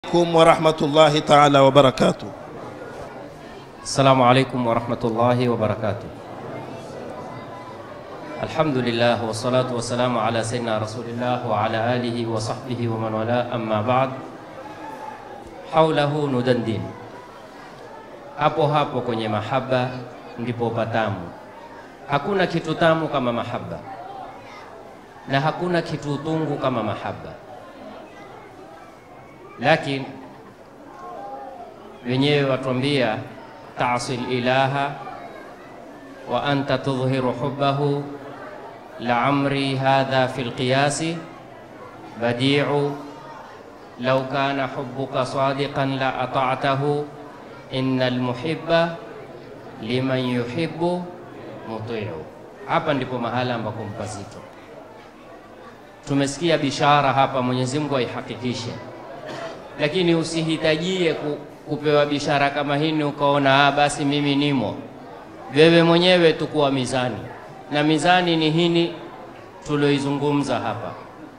عليكم ورحمة الله تعالى وبركاته السلام عليكم ورحمة الله وبركاته الحمد لله والصلاة والسلام على سيدنا رسول الله وعلى آله وصحبه ومن والاه أما بعد حوله ندندن hapo hapo kwenye mahaba ndipo patamu. Hakuna kitu tamu kama mahaba na hakuna kitu tungu kama mahaba, lakini wenyewe watuambia tasil ilaha wa anta tudhhiru hubbahu la amri hadha fi lqiyasi badiu law kana hubbuka sadiqan la ata'tahu inna almuhibba liman yuhibbu mutiu. Hapa ndipo mahala ambako mpazito. Tumesikia bishara hapa, Mwenyezi Mungu aihakikishe, lakini usihitajie ku, kupewa bishara kama hini ukaona ah, basi mimi nimo. Wewe mwenyewe tukuwa mizani, na mizani ni hini tulioizungumza hapa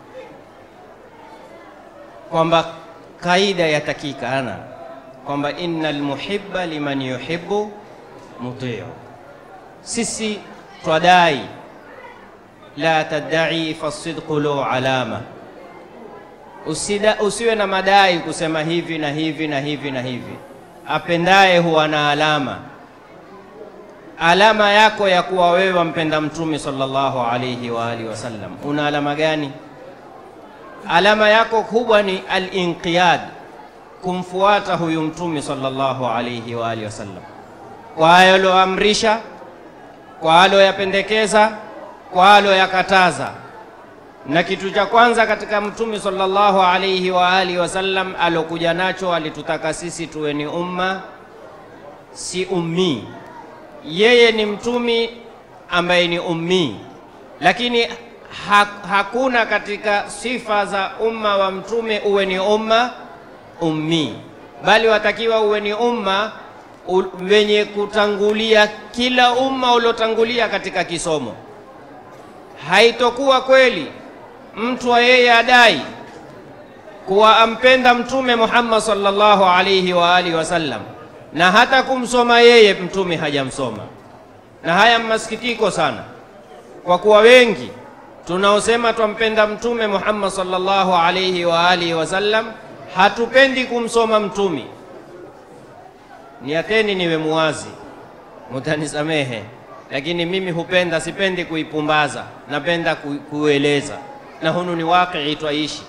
kwamba kaida yatakikana kwamba innal muhibba liman yuhibbu mutiu. Sisi twadai la tadai fasidqu lu alama, Usida, usiwe na madai kusema hivi na hivi na hivi na hivi. Apendaye huwa na alama. Alama yako ya kuwa wewe wampenda Mtume sallallahu alayhi wa alihi wasallam, una alama gani? Alama yako kubwa ni al-inqiyad kumfuata huyu mtume sallallahu alayhi wa alihi wasallam kwa aloamrisha, kwa aloyapendekeza, kwa aloyakataza. Na kitu cha kwanza katika mtume sallallahu alayhi wa alihi wasallam alokuja nacho, alitutaka sisi tuwe ni umma, si ummi. Yeye ni mtumi ambaye ni ummi, lakini ha hakuna katika sifa za umma wa mtume uwe ni umma ummi bali watakiwa uwe ni umma wenye kutangulia kila umma uliotangulia katika kisomo. Haitokuwa kweli mtu wa yeye adai kuwa ampenda Mtume Muhammad sallallahu alayhi wa alihi wasallam na hata kumsoma yeye mtume hajamsoma. Na haya masikitiko sana, kwa kuwa wengi tunaosema twampenda Mtume Muhammad sallallahu alayhi wa alihi wasallam hatupendi kumsoma mtumi. Niateni niwe muwazi, mutanisamehe, lakini mimi hupenda, sipendi kuipumbaza, napenda ku, kueleza, na hunu ni wakii twaishi.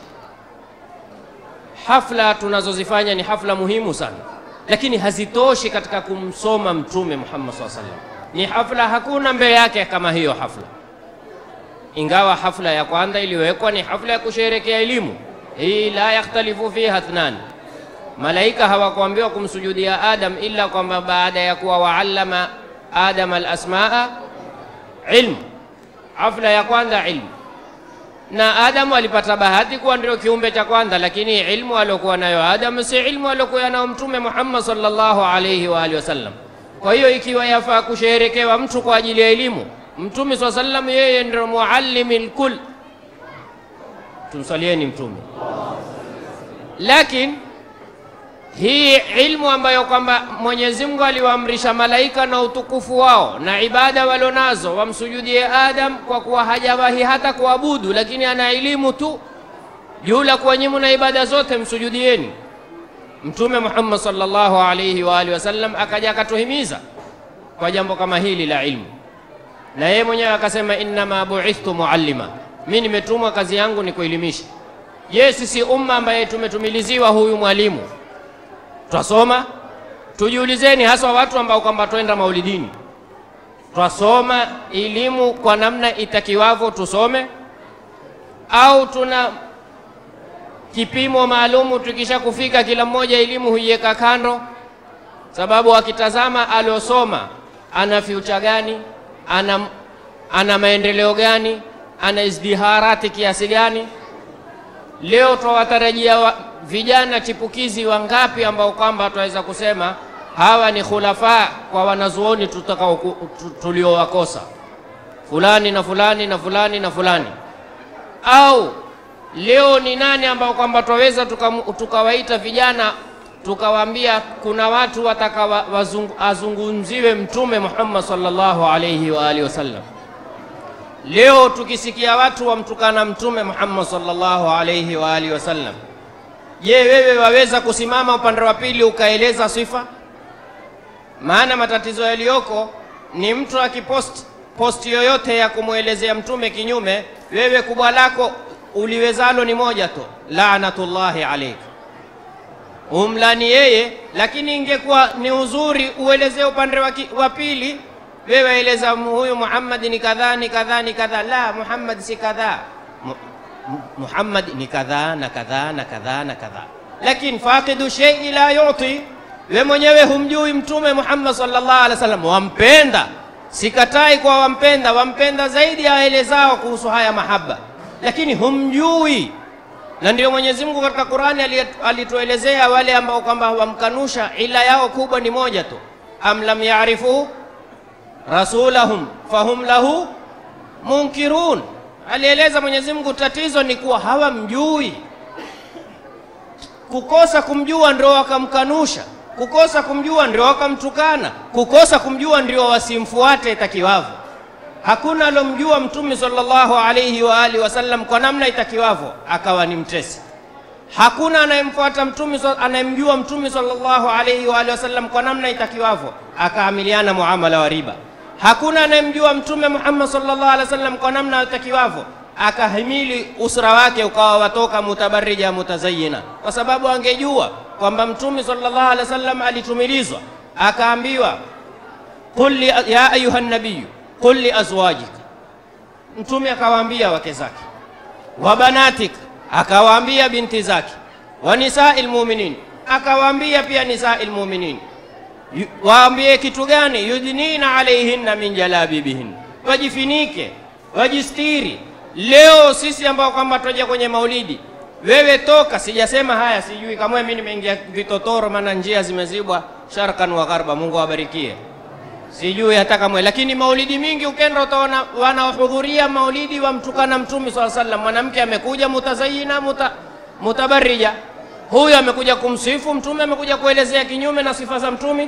Hafla tunazozifanya ni hafla muhimu sana, lakini hazitoshi katika kumsoma Mtume Muhammad SAW sallam. Ni hafla, hakuna mbele yake kama hiyo hafla, ingawa hafla ya kwanza iliyowekwa ni hafla ya kusherekea elimu hii la yakhtalifu fiha ithnan. Malaika hawakuambiwa kumsujudia Adam ila kwamba baada ya kuwa waallama Adam alasmaa ilmu. Hafla ya kwanza ilmu, na Adamu alipata bahati kuwa ndio kiumbe cha kwanza, lakini ilmu aliokuwa nayo Adam si ilmu aliokuwa nayo Mtume Muhammad sallallahu alayhi wa alihi wasallam. Kwa hiyo ikiwa yafaa kusherekewa mtu kwa ajili ya elimu, Mtume swalla sallam yeye ndio muallimil kull tumsalieni Mtume. Lakini hii ilmu ambayo kwamba Mwenyezi Mungu aliwaamrisha malaika na utukufu wao na ibada walionazo wamsujudie Adam, kwa kuwa hajawahi hata kuabudu, lakini ana elimu tu juu la kuwa nyinyi na ibada zote msujudieni. Mtume Muhammad sallallahu alayhi wa alihi wasallam akaja akatuhimiza kwa jambo kama hili la ilmu, na yeye mwenyewe akasema, innama buithtu muallima mi nimetumwa kazi yangu ni kuelimisha. Je, sisi umma ambaye tumetumiliziwa huyu mwalimu twasoma? Tujiulizeni, haswa watu ambao kwamba twenda maulidini, twasoma elimu kwa namna itakiwavyo tusome, au tuna kipimo maalumu? Tukisha kufika kila mmoja elimu huiweka kando, sababu akitazama aliosoma ana future gani, ana, ana maendeleo gani ana izdiharati kiasi gani? Leo twawatarajia wa, vijana chipukizi wangapi ambao kwamba twaweza kusema hawa ni khulafa kwa wanazuoni tutakao tuliowakosa fulani na fulani na fulani na fulani, au Leo ni nani ambao kwamba twaweza tukamu- tukawaita vijana tukawaambia kuna watu wataka wa- wazungu- azungumziwe Mtume Muhammad sallallahu alayhi wa alihi wasallam. Leo tukisikia watu wamtukana Mtume Muhammad sallallahu alayhi wa alihi wasallam, je, wewe waweza kusimama upande wa pili ukaeleza sifa? Maana matatizo yaliyoko ni mtu akipost posti yoyote ya kumwelezea mtume kinyume, wewe kubwa lako uliwezalo ni moja tu, laanatullahi alaik, umlani yeye. Lakini ingekuwa ni uzuri uelezee upande wa ki- wa pili, wewe eleza huyu Muhammad ni kadhaa ni kadhaa ni kadhaa. La, Muhammad si kadhaa, Mu- Mu- Muhammad ni kadhaa na kadhaa na kadhaa na kadhaa, lakini faqidu shay'i la yuti we mwenyewe humjui Mtume Muhammad sallallahu alaihi wasallam, wampenda. Sikatai kwa wampenda, wampenda zaidi aelezao kuhusu haya mahaba, lakini humjui. Na ndio Mwenyezi Mungu katika Qur'ani ali- alituelezea wale ambao kwamba wamkanusha, ila yao kubwa ni moja tu, am lam yarifu rasulahum fahum lahu munkirun. Alieleza Mwenyezi Mungu, tatizo ni kuwa hawamjui kukosa kumjua ndio wakamkanusha, kukosa kumjua ndio wakamtukana, kukosa kumjua ndio wasimfuate itakiwavyo. Hakuna alomjua Mtume sallallahu alayhi wa alihi wasallam kwa namna itakiwavyo akawa ni mtesi. Hakuna anayemfuata mtume sa- anayemjua Mtume sallallahu alayhi wa alihi wasallam kwa namna itakiwavyo akaamiliana muamala wa riba. Hakuna anayemjua Mtume Muhammad sallallahu alaihi wasallam kwa namna itakiwavyo akahimili usra wake ukawa watoka mutabarrija mutazayina, kwa sababu angejua kwamba Mtume sallallahu alaihi wasallam alitumilizwa, akaambiwa qul li, ya ayuha nabiyu qul li azwajika, Mtume akawaambia wake zake, wa banatika, akawaambia binti zake, wa nisai lmuminin, akawaambia pia nisai lmuminin Yu- waambie kitu gani? yudnina alaihinna min jalabibihin, wajifinike wajistiri. Leo sisi ambao kwamba twaja kwenye maulidi, wewe toka, sijasema haya, sijui kama mimi nimeingia vitotoro, maana njia zimezibwa sharkan wa gharba. Mungu awabarikie, sijui hata kamwe, lakini maulidi mingi ukenda utaona wanaohudhuria maulidi wamtukana Mtume swalla sallam. Mwanamke amekuja mutazayina muta, mutabarrija, huyu amekuja kumsifu Mtume, amekuja kuelezea kinyume na sifa za Mtume.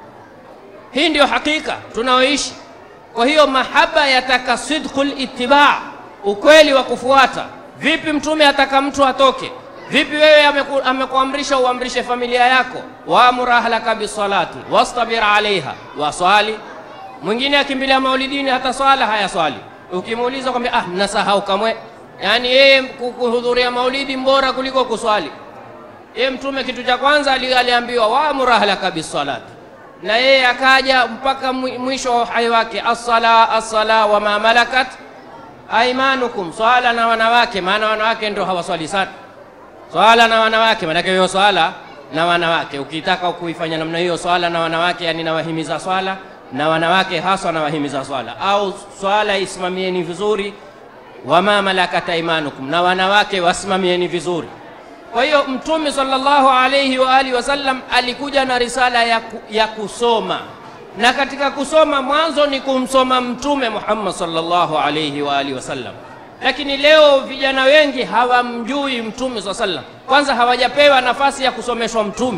Hii ndio hakika tunaoishi. Kwa hiyo mahaba yataka sidqul ittiba, ukweli wa kufuata. Vipi mtume ataka mtu atoke? Vipi wewe ameku, amekuamrisha uamrishe familia yako, waamur ahlaka bisalati wastabir alaiha, waswali. Mwingine akimbilia maulidini hata swala haya swali, ukimuuliza kwambia ah, nasahau kamwe. Yaani yeye ku- kuhudhuria maulidi mbora kuliko kuswali. Yeye mtume kitu cha kwanza ali- aliambiwa waamur ahlaka bisalati na yeye akaja mpaka mwi- mwisho wa uhai wake, assala assala wa ma malakat aimanukum, swala na wanawake, maana wanawake ndio hawaswali sana. Swala na wanawake, maanake hiyo swala na wanawake, ukitaka kuifanya namna hiyo swala na wanawake, yani nawahimiza swala na wanawake haswa nawahimiza swala, au swala isimamieni vizuri, wama malakat aimanukum, na wanawake wasimamieni vizuri. Kwa hiyo Mtume sallallahu alayhi wa alihi wasallam alikuja na risala ya, ku, ya kusoma, na katika kusoma mwanzo ni kumsoma Mtume Muhammad sallallahu alayhi wa alihi wasallam. Lakini leo vijana wengi hawamjui Mtume sallallahu alayhi wasallam, kwanza hawajapewa nafasi ya kusomeshwa Mtume,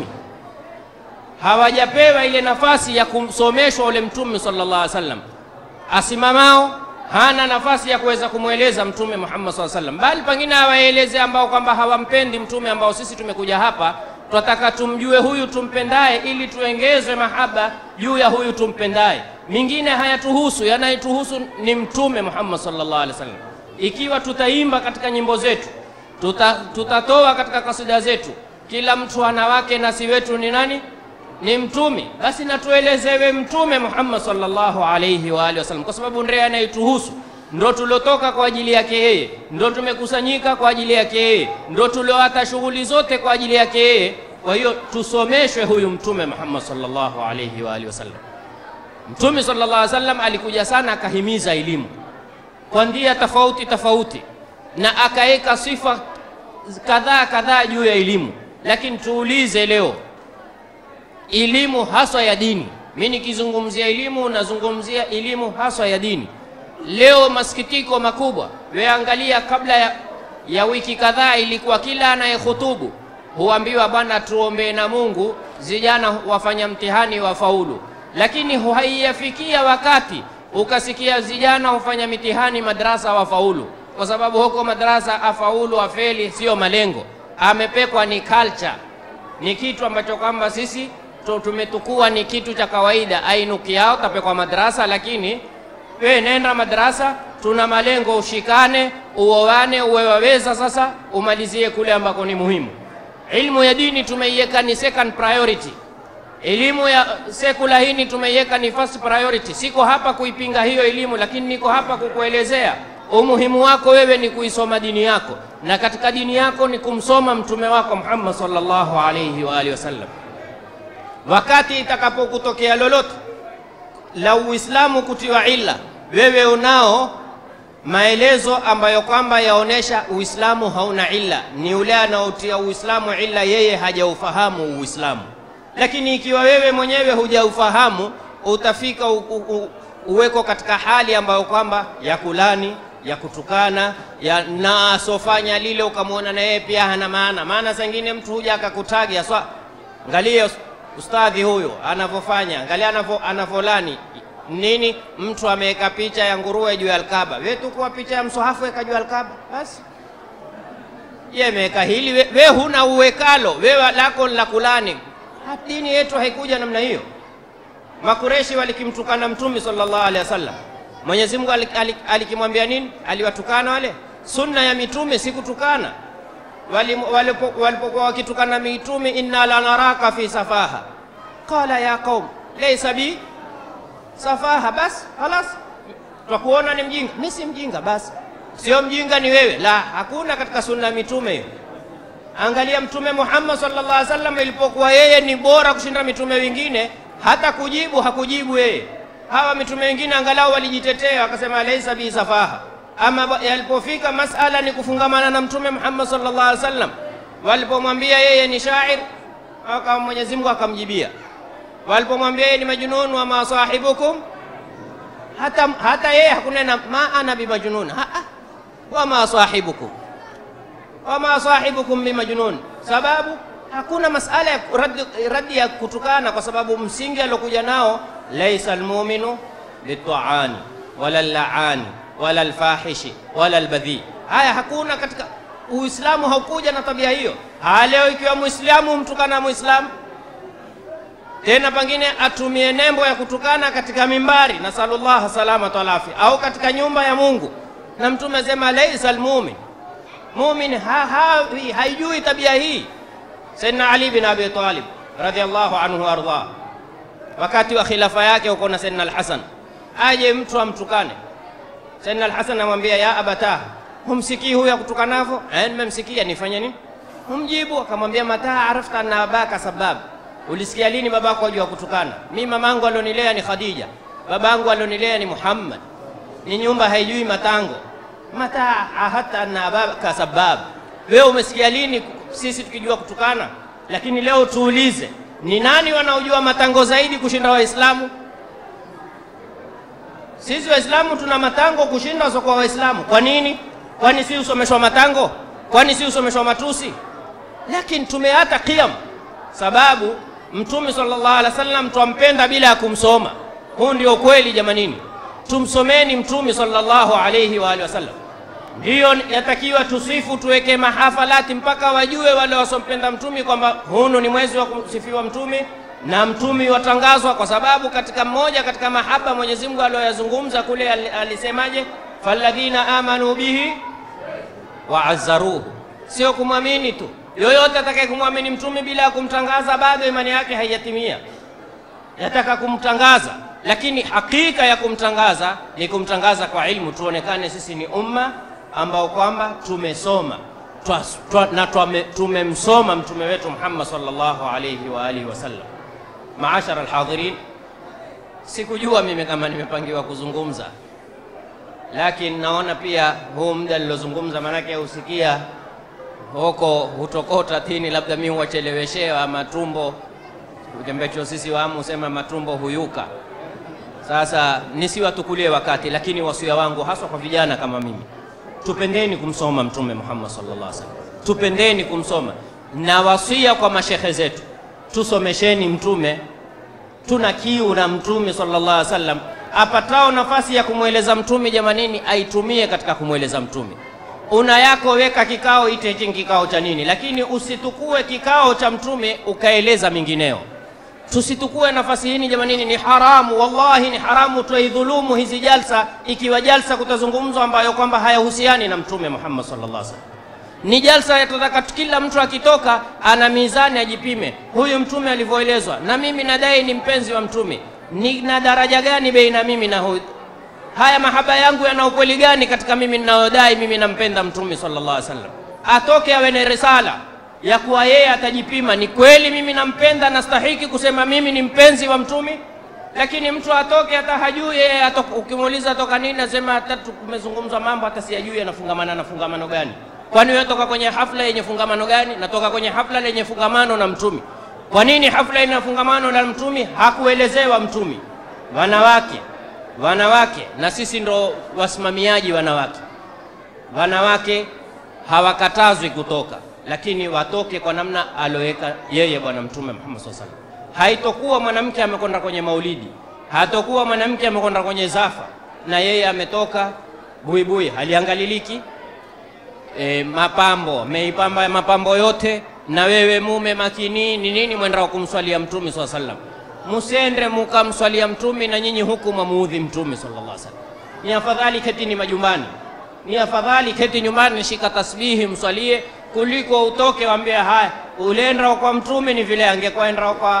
hawajapewa ile nafasi ya kumsomeshwa ule Mtume sallallahu alayhi wasallam asimamao hana nafasi ya kuweza kumweleza mtume Muhammad SAW sallam, bali pengine awaeleze ambao kwamba hawampendi mtume, ambao sisi tumekuja hapa twataka tumjue huyu tumpendaye, ili tuengeze mahaba juu ya huyu tumpendaye. Mingine hayatuhusu, yanayetuhusu ni mtume Muhammad sallallahu alaihi wasallam. Ikiwa tutaimba katika nyimbo zetu, tuta, tutatoa katika kasida zetu, kila mtu ana wake na si wetu ni nani? ni mtume basi natuelezewe mtume Muhammad sallallahu alayhi wa alihi wasallam, kwa sababu ndiye anayetuhusu, ndo tuliotoka kwa ajili yake yeye, ndo tumekusanyika kwa ajili yake yeye, ndo tulioata shughuli zote kwa ajili yake yeye. Kwa hiyo tusomeshwe huyu mtume Muhammad sallallahu alayhi wa alihi wasallam. Mtume sallallahu alayhi wasallam alikuja sana akahimiza elimu kwa njia tofauti tofauti, na akaweka sifa kadhaa kadhaa juu ya elimu, lakini tuulize leo elimu haswa ya dini. Mi nikizungumzia elimu nazungumzia elimu haswa ya dini. Leo masikitiko makubwa, weangalia kabla ya, ya wiki kadhaa ilikuwa kila anayehutubu huambiwa bwana, tuombee na Mungu vijana wafanya mtihani wafaulu, lakini haiyafikia wakati ukasikia vijana hufanya mitihani madrasa wafaulu, kwa sababu huko madrasa afaulu afeli sio malengo, amepekwa ni culture, ni kitu ambacho kwamba sisi tu- tumetukua ni kitu cha kawaida. Ainuki yao tapekwa madrasa, lakini we nenda madrasa, tuna malengo, ushikane, uoane, uwe waweza sasa umalizie kule ambako ni muhimu. Ilmu ya dini tumeiweka ni second priority. Elimu ya sekula hii tumeiweka ni first priority. Siko hapa kuipinga hiyo elimu, lakini niko hapa kukuelezea umuhimu wako wewe ni kuisoma dini yako, na katika dini yako ni kumsoma mtume wako Muhammad sallallahu alayhi wa alihi wasallam. Wakati itakapokutokea lolote la Uislamu kutiwa illa, wewe unao maelezo ambayo kwamba yaonesha Uislamu hauna illa. Ni yule anaotia Uislamu illa, yeye hajaufahamu Uislamu. Lakini ikiwa wewe mwenyewe hujaufahamu, utafika u, u, u, uweko katika hali ambayo kwamba ya kulani ya kutukana ya na asofanya lile, ukamwona na yeye pia hana maana. Maana saa ingine mtu huja akakutagia swa, angalia ustadhi huyo anavyofanya, angalia anavyo anavyolani nini. Mtu ameweka picha ya nguruwe juu ya Alkaba, wewe tu kuwa picha ya msohafu weka juu ya Alkaba basi ye meweka hili, we, we huna uwekalo, wewe lako la kulani. Ha, Dini yetu haikuja namna hiyo. Makureshi walikimtukana Mtume sallallahu alaihi wasallam, Mwenyezi Mungu alik- alik- alikimwambia nini? Aliwatukana wale. Sunna ya mitume si kutukana. Wali- walipo- Walipokuwa wakitukana mitume, inna lanaraka fi safaha, qala ya qaum laysa bi safaha, basi halas, twakuona ni mjinga. Mi si mjinga, basi sio mjinga ni wewe. La, hakuna katika sunna ya mitume hiyo. Angalia Mtume Muhammad sallallahu alaihi wasallam, ilipokuwa yeye ni bora kushinda mitume wengine, hata kujibu hakujibu yeye. Hawa mitume wengine angalau walijitetea wakasema laisa bi safaha, ama ba- yalipofika masala ni kufungamana na Mtume Muhammad sallallahu alaihi wasallam, walipomwambia yeye ni shair, aka Mwenyezi Mungu akamjibia. Walipomwambia yeye ni majnun wa ma sahibukum, hata, hata yeye hakunena ma ana bimajnun, ha, ha, wa ma sahibukum wama sahibukum bimajnun, sababu hakuna masala ya raddi, raddi ya kutukana, kwa sababu msingi aliokuja nao laisa almuminu bitaani wala llaani wala lfahishi wala lbadhi. Haya hakuna katika Uislamu, haukuja na tabia hiyo. Haya leo ikiwa Muislamu mtukana Muislamu tena pengine atumie nembo ya kutukana katika mimbari, nasalullah salamata wal afia, au katika nyumba ya Mungu, na Mtume asema laisa almumin mumin ha, ha, haijui tabia hii. Sayyidina Ali bin Abi Talib radhiallahu anhu wardah, wakati wa khilafa yake huko na Sayyidina Al-Hasan, aje mtu amtukane Sayyidina Al-Hasan amwambia ya abata, humsikii huyu akutukanavyo? Eh, nimemsikia, nifanye nini? Humjibu akamwambia mata arafta anna abaka sabab, ulisikia lini babako ajua kutukana? Mi mamangu alionilea ni Khadija, babangu alionilea ni Muhammad, ni nyumba haijui matango mata ahata anna abaka sabab, wewe umesikia lini sisi tukijua kutukana? Lakini leo tuulize, ni nani wanaojua matango zaidi kushinda Waislamu? Sisi Waislamu tuna matango kushinda wasiokuwa Waislamu. Kwa nini? Kwani si usomeshwa matango? Kwani si usomeshwa matusi? Lakini tumeata qiyam, sababu Mtume sallallahu alaihi wasallam twampenda bila ya kumsoma. Huu ndio kweli jamanini, tumsomeni Mtume sallallahu alaihi wa alihi wasallam. Ndiyo yatakiwa tusifu, tuweke mahafalati mpaka wajue wale wasompenda Mtume kwamba hunu ni mwezi wa kusifiwa Mtume na Mtume watangazwa, kwa sababu katika mmoja katika mahaba Mwenyezi Mungu aliyoyazungumza kule al- alisemaje, falladhina amanu bihi wa azzaruhu, sio kumwamini tu. Yoyote atakaye kumwamini Mtume bila ya kumtangaza, bado imani yake haijatimia. Yataka kumtangaza, lakini hakika ya kumtangaza ni kumtangaza kwa ilmu, tuonekane sisi ni umma ambao kwamba tumesoma twa, twa, na twame- tumemsoma mtume wetu Muhammad sallallahu alayhi wa alihi wasallam. Maashara alhadhirin, sikujua mimi kama nimepangiwa kuzungumza, lakini naona pia huu muda nilozungumza, maanake husikia huko hutokota tini, labda mimi huwacheleweshewa matumbo ambacho sisi waamu husema matumbo huyuka. Sasa nisiwatukulie wakati, lakini wasia wangu haswa kwa vijana kama mimi, tupendeni kumsoma Mtume Muhammad sallallahu alaihi wasallam, tupendeni kumsoma na wasia kwa mashehe zetu, tusomesheni Mtume. Tuna kiu na Mtume sallallahu alaihi wasallam. Apatao nafasi ya kumweleza Mtume, jamanini, aitumie katika kumweleza Mtume. Una yako weka kikao, ite hichi kikao cha nini, lakini usitukue kikao cha Mtume ukaeleza mingineo. Tusitukue nafasi hii jamanini, ni haramu, wallahi ni haramu. Twaidhulumu hizi jalsa, ikiwa jalsa kutazungumzwa ambayo kwamba hayahusiani na Mtume Muhammad sallallahu alaihi wasallam ni jalsa yatataka kila mtu akitoka ana mizani ajipime, huyu mtume alivyoelezwa, na mimi nadai ni mpenzi wa mtume, nina daraja gani baina mimi na huyu? Haya mahaba yangu yana ukweli gani katika mimi ninayodai mimi nampenda mtume sallallahu alaihi wasallam? Atoke awe na risala ya kuwa yeye atajipima, ni kweli mimi nampenda, nastahiki kusema mimi ni mpenzi wa mtume. Lakini mtu atoke hata hajui yeye, ukimuuliza toka nini, nasema hata kumezungumzwa mambo hata siyajui anafungamana na fungamano gani Kwani wewe toka kwenye hafla yenye fungamano gani? Natoka kwenye hafla lenye fungamano na mtumi. Kwa nini hafla ina fungamano na mtumi? Hakuelezewa mtumi. Wanawake, wanawake, na sisi ndo wasimamiaji wanawake. Wanawake hawakatazwi kutoka, lakini watoke kwa namna aloweka yeye Bwana Mtume Muhammad sallallahu alaihi wasallam. Haitokuwa mwanamke amekwenda kwenye maulidi, hatokuwa mwanamke amekwenda kwenye zafa na yeye ametoka buibui, haliangaliliki E, mapambo meipamba mapambo yote, na wewe mume makini ni nini mwenda kumswalia mtume swalla sallam, musende mukamswalia mtume na nyinyi huku mwamuudhi mtume sallallahu alaihi wasallam. Ni afadhali ketini majumbani, ni afadhali keti nyumbani, shika tasbihi mswalie, kuliko utoke waambie haya ulenda kwa mtume ni vile angekwaenda kwa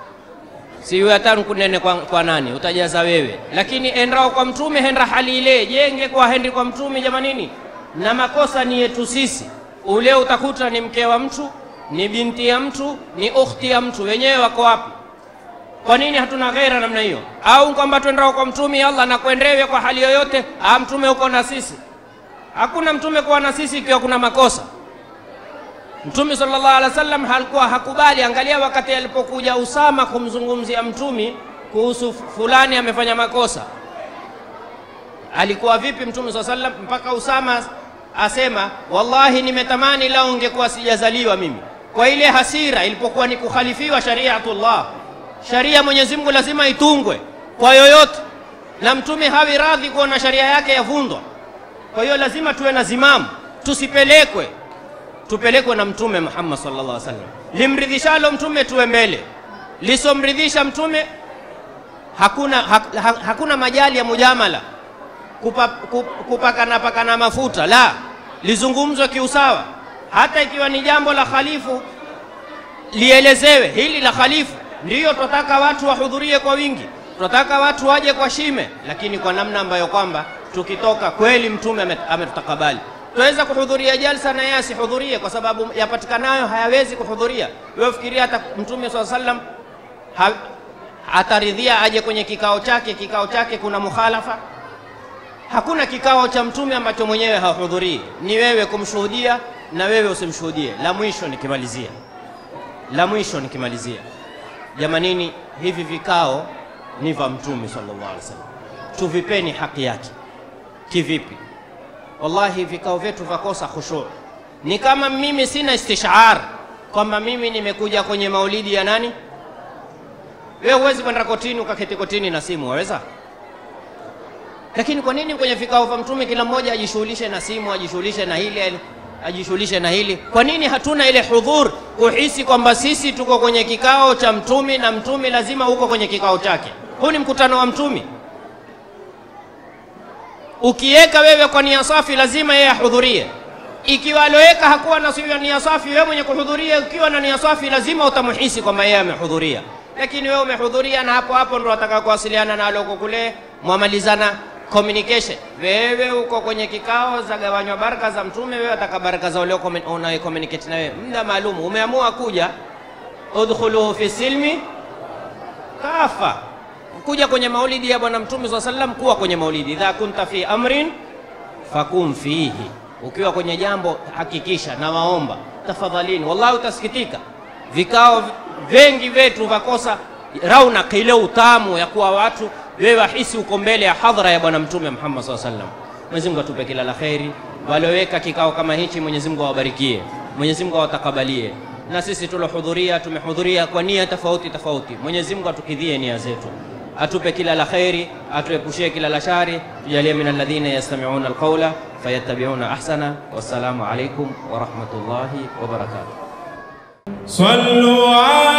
si hata kunene kwa, kwa nani utajaza wewe, lakini endao kwa mtume henda hali ile jenge kwa hendi kwa mtume jamanini na makosa ni yetu sisi. Ule utakuta ni mke wa mtu, ni binti ya mtu, ni ukhti ya mtu, wenyewe wako wapi? Kwa nini hatuna ghaira namna hiyo? Au kwamba twendao kwa mtume Allah na kuendewe kwa hali yoyote, ah, mtume uko na sisi? Hakuna mtume kuwa na sisi ikiwa kuna makosa. Mtume sallallahu alaihi wasallam halikuwa hakubali. Angalia wakati alipokuja Usama kumzungumzia mtume kuhusu fulani amefanya makosa alikuwa vipi Mtume swalla sallam mpaka Usama asema wallahi, nimetamani lao ungekuwa sijazaliwa mimi. Kwa ile hasira ilipokuwa ni kukhalifiwa shariatullah, sharia Mwenyezi Mungu lazima itungwe kwa yoyote, na mtume hawi radhi kuona sharia yake yavundwa. Kwa hiyo lazima tuwe na zimamu, tusipelekwe, tupelekwe na Mtume Muhammad sallallahu alaihi wasallam. Limridhishalo mtume tuwe mbele, lisomridhisha mtume hakuna, ha, ha, hakuna majali ya mujamala kupa, kupakana pakana mafuta la lizungumzwe kiusawa. Hata ikiwa ni jambo la khalifu lielezewe, hili la khalifu ndiyo tunataka watu wahudhurie kwa wingi, tunataka watu waje kwa shime, lakini kwa namna ambayo kwamba tukitoka kweli mtume ametutakabali. Tuweza kuhudhuria jalsa na yeye asihudhurie kwa sababu yapatikanayo hayawezi kuhudhuria. Wewe fikiria, hata mtume swalla sallam ha, ataridhia aje kwenye kikao chake, kikao chake kuna mukhalafa Hakuna kikao cha mtume ambacho mwenyewe hahudhurii, ni wewe kumshuhudia na wewe usimshuhudie. La mwisho nikimalizia, la mwisho nikimalizia, jamanini, hivi vikao ni vya mtume sallallahu alaihi wasallam, tuvipeni haki yake. Kivipi? Wallahi vikao vyetu vakosa khushu. Ni kama mimi sina istishar kwamba mimi nimekuja kwenye maulidi ya nani. Wewe huwezi kwenda kotini ukaketi kotini na simu, waweza? Lakini kwa nini kwenye vikao vya mtume kila mmoja ajishughulishe na simu, ajishughulishe na hili, ajishughulishe na hili? Kwa nini hatuna ile hudhur, kuhisi kwamba sisi tuko kwenye kikao cha mtume na mtume lazima uko kwenye kikao chake? Huu ni mkutano wa mtume. Ukiweka wewe kwa nia safi, lazima yeye ahudhurie. Ikiwa aloweka hakuwa na nia safi, wewe mwenye kuhudhuria ukiwa na nia safi, lazima utamuhisi kwamba yeye amehudhuria. Lakini wewe umehudhuria na hapo hapo ndo wataka kuwasiliana na aloko kule, mwamalizana communication. Wewe uko kwenye kikao za gawanywa baraka za mtume, wewe ataka baraka za ule unaye communicate na wewe, muda maalum umeamua kuja, udkhuluhu fi silmi kafa, kuja kwenye maulidi ya bwana mtume swalla sallam, kuwa kwenye maulidi. Idha kunta fi amrin fakum fihi, ukiwa kwenye jambo hakikisha na waomba tafadhalini. Wallahi utasikitika, vikao vengi vyetu vakosa rauna ile utamu ya kuwa watu wewe wahisi uko mbele ya hadhara ya bwana mtume Muhammad sallallahu alaihi wasallam. Mwenyezi Mungu atupe kila la kheri walioweka kikao kama hichi, Mwenyezi Mungu awabarikie, Mwenyezi Mungu awatakabalie, na sisi tulohudhuria tumehudhuria kwa nia tofauti tofauti. Mwenyezi Mungu atukidhie nia zetu, atupe kila la kheri, atuepushie kila la shari, tujalie min alladhina yastami'una alqawla fayattabi'una ahsana. Wassalamu alaikum wa rahmatullahi wa barakatuh. صلوا على